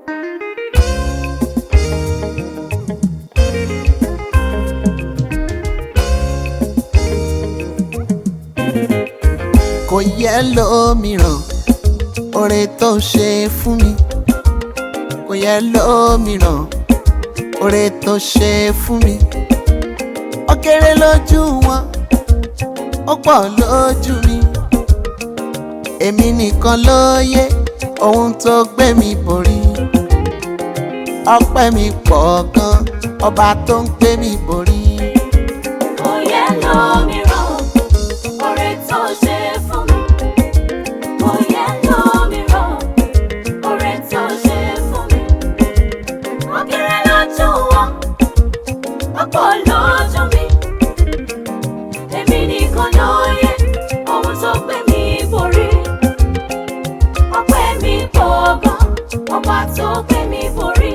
kò yẹ lómìíràn oore tó ṣe fún mi kò yẹ lómìíràn oore tó ṣe fún mi ó kéré lójú wọn ó pọ̀ lójú mi èmi nìkan ló yẹ ohun tó gbé mi borí ọpẹ́ mi pọ̀ gan ọba tó ń gbé mi borí. Kò yẹ lómìíràn, oore tó ṣe fún mi. Kò yẹ lómìíràn, oore tó ṣe fún mi. Ó kéré lójú wọn, ó pọ̀ lójú mi. Èmi nìkan ló yẹ ohun tó gbé mi borí. Ọpẹ́ mi pọ̀ gan, ọba tó gbé mi borí.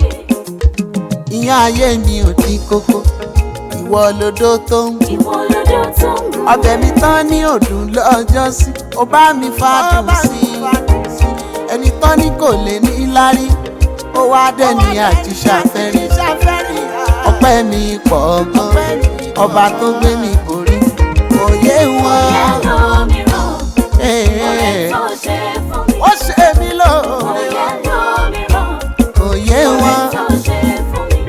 ìyá ayé mi ò dín kókó ìwọ lodó tó ń kú Ìwọ lọ́jọ́ tó ń gùn. ọbẹ̀ mi tán ní òdùn lọ́jọ́ sí ó bá mi fàdùn sí i ẹni tán ní kò lè ní lárí ó wá dẹ̀ ní àjíṣàfẹ́rí ọpẹ́ mi pọ̀ gan ọba tó gbé mi borí kò yé wọn Yẹ lómìíràn, oore Eh, tó ṣe fún mi. ó ṣe mí lóore Oyè lómìíràn, kò yé oore wọn tó ṣe fún mi.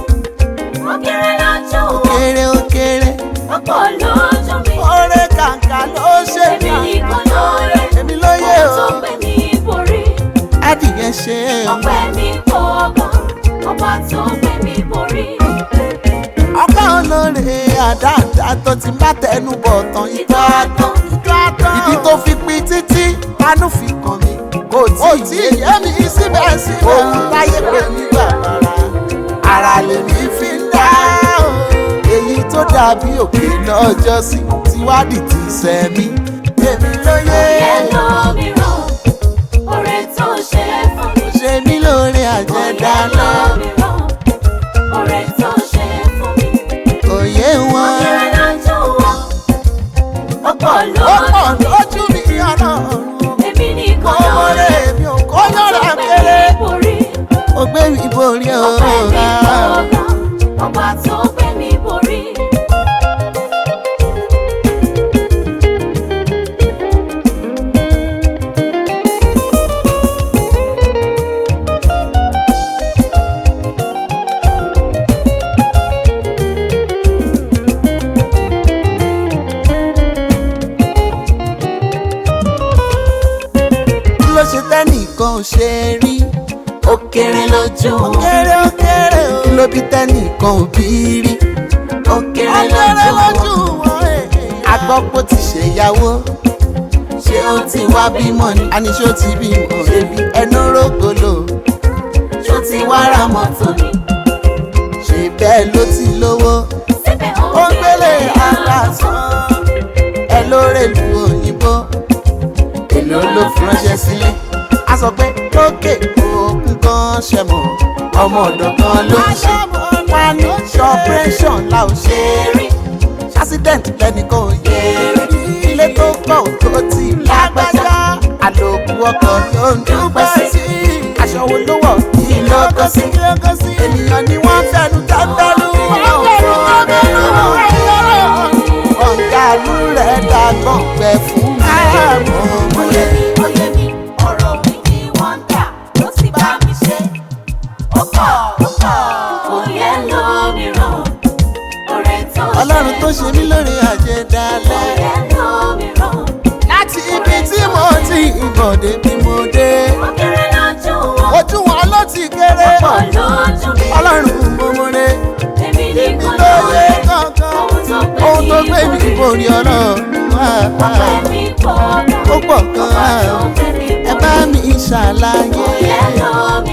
Ó kéré lójú wọn, kéré ó kéré ó pọ̀ lójú mi. oore kàǹkà ló ṣe Èmi mí nìkan ló yẹ, èmi ló yé ohun o tó gbé mi borí. adìyẹ ṣe é o. Ọpẹ́ mi pọ̀ gan, ọba tó gbé mi borí. ọpẹ́ olóore àdáàdá tó ti bá tẹnu bọ̀ tán ìjọ àtàn ìjọ àtàn ibi tó fi pin títí anú fi kàn mí kò tí ì yé mi síbẹ̀síbẹ̀ ohun táyé pé ní bàbàrà ara lèmi fi ń dá o èyí tó dàbí òkè lọ́jọ́ sí tiwádìí ti sẹ́mi èmi ló yé Oyè lómìíràn, oore tó ṣe fún mi. ṣe mí lóore àjẹdálẹ́ lómìíràn, oore tó ṣe fún mi. òye wọn Kéré lójú wọn, ó pọ̀ ó pọ̀ lójú mi. lójú mi ọlọ́run. Èmi nìkan ló Ọmọdé yẹ, mi ò kọ́ ohun tó yọ̀rọ̀ gbé kéré. mi borí. Ó gbé mi borí o. Ọpẹ́ mi pọ̀ gan, ọba tó gbé mi borí. Kí ló ṣe tẹ́nìkan ò ṣe rí? Ó kéré lójú Ó wọn, kéré ó kéré o. Kí ló bí tẹ́nìkan ò bí rí? ó kéré Ó kéré lójú lójú wọn. wọn. A gbọ́ pé ó ti ṣèyàwó. Ṣé ó ti wá bímọ ni? A ní ṣó ti bímọ ebi ẹnu rógolo. Ṣó ti wá ra mọ́tò ni? Ṣé bẹ́ẹ̀ ló ti lówó? Síbẹ̀ Ó ń gbélé aláṣán. Ẹ lóore lu òyìnbó. Èló ló fi ránṣẹ́ sílé? A sọ pé lókè òkun kan ṣẹ mọ̀. Ọmọ ọ̀dọ̀ kan ló ń ṣe. Wá ní ṣọ́pẹ́ṣọ̀n la ò ṣe rí. Ṣásídẹ̀ǹtì lẹ́nìkan ò yé rí. Ilé tó kọ̀ ò tó ti lágbájá. Àlòkù ọkọ̀ ló ń dúpẹ́ sí. Aṣọ wo ló wọ̀ kí ló kọ́ sí? Ènìyàn ni wọ́n fẹ́nu tẹ́tẹ́lú. Ọ̀gá àlú rẹ̀ dàgbọ̀n gbẹ fún àmọ́ Oyè mi, oyè mi, ọ̀rọ̀ mi ni wọ́n ń dà, ló sì bá mi ṣe. Ó pọ̀, ó pọ̀. Oyè lómìíràn, oore tó ṣe Ọlọ́run tó ṣe mí lóore àjẹdálẹ̀. Oyè lómìíràn, Láti ibi tí mo ti ìbọ̀dé bí mo dé. ó kéré lójú wọn, Ojú wọn ló ti kéré. ó pọ̀ lójú mi. Ọlọ́run mo mọ̀re. Èmi Èmi nìkan ló ló yẹ yẹ, kankan. ohun tó gbé Ohun tó gbé mi mi borí. borí ọlọ́run. Ọpẹ́ mi pọ̀ gan, Ó pọ̀ ọba tó gan-an. gbé mi Ẹ borí. bá mi ṣàlàyé. Oyè lómìíràn.